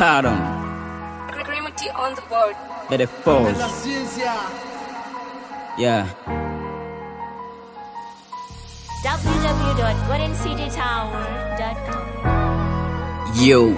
Pardon. Grimity on the board. Let it falls. La ciencia. Yeah. www.goldencitytower.com. Yo.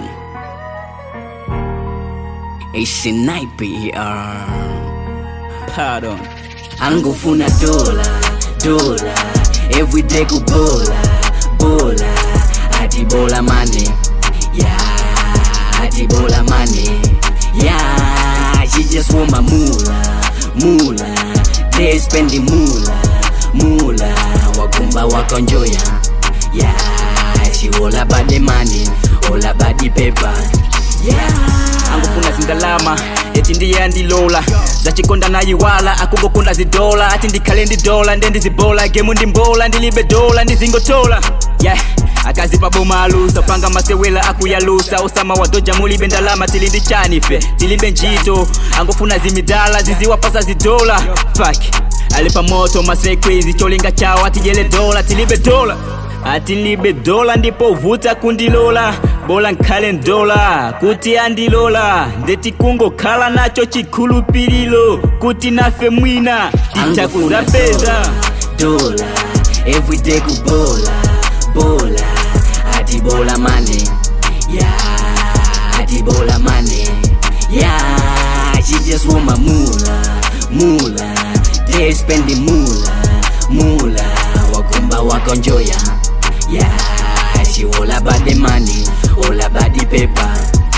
It's a nightmare. Pardon. angofuna dola dola everyday kubola bola ati bola money yeah ati bola money yeah she just want my mula mula they spending mula mula wakumba wakonjoya yeah she all about the money all about the paper yeah angofuna zindalama eti ndiye andilola zachikonda nayiwala akungokunda zidola ati ndikhale ndi dola nde ndizibola gemu ndimbola ndilibe dola ndizingotola yeah akazipa boma alusa panga masewela akuyalusa osama wadoja mulibe ndalama tili ndi chanife tilibe ntchito angofuna zimidala ziziwapasa zidola fak ali pamoto masekwizi cholinga chawo atijele dola tilibe dola atilibe dola ndipo vuta kundilola bola nkhale ndola kuti andilola ndeti kungokhala nacho chikhulupiriro kuti nafe mwina titakuzapeza dola everyday kubola bola ati bola money yeah ati bola money yeah she just want my mula mula they spending mula mula wakumba wakonjoya yeah she all about the money all about the paper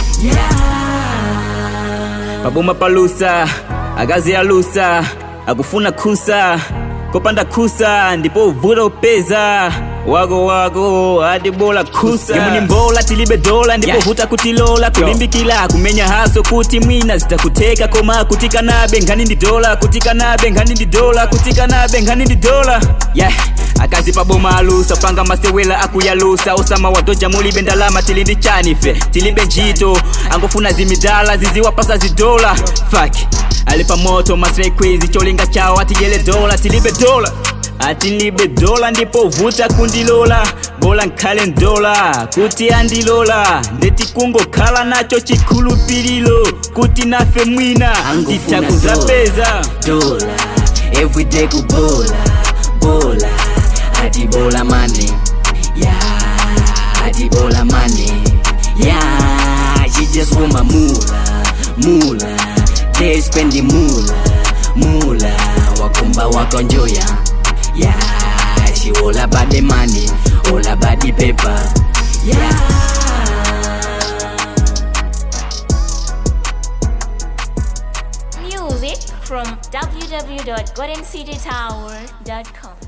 yeah paboma palusa akazi alusa akufuna kusa kopanda kusa ndipo vuta upeza wako wako adi bola kusa imu ni mbola tilibe dola ndipo Yeah. vuta kutilola kulimbikila kumenya haso kuti mwina zitakuteka koma kutika nabe nkhani ndi dola kutika nabe nkhani ndi dola kutika nabe nkhani ndi dola yeah akazi paboma alusa panga masewela akuyalusa osama wadoja mulibe ndalama tili ndi chanife tilibe ntchito angofuna zimidala ziziwapasa zidola fak ali pamoto masekwizi cholinga chawo atijele dola tilibe dola atilibe dola ndipo vuta kundilola bola nkhale ndola kuti andilola ndeti kungokhala nacho chikhulupiriro kuti nafe mwina Angofuna titakuzapeza dola everyday kubola bola ati bola money yeah ati bola money yeah she just want my mula mula they spending mula mula wakumba wakonjoya yeah she all about the money all about the paper yeah Music from www.goldencitytower.com.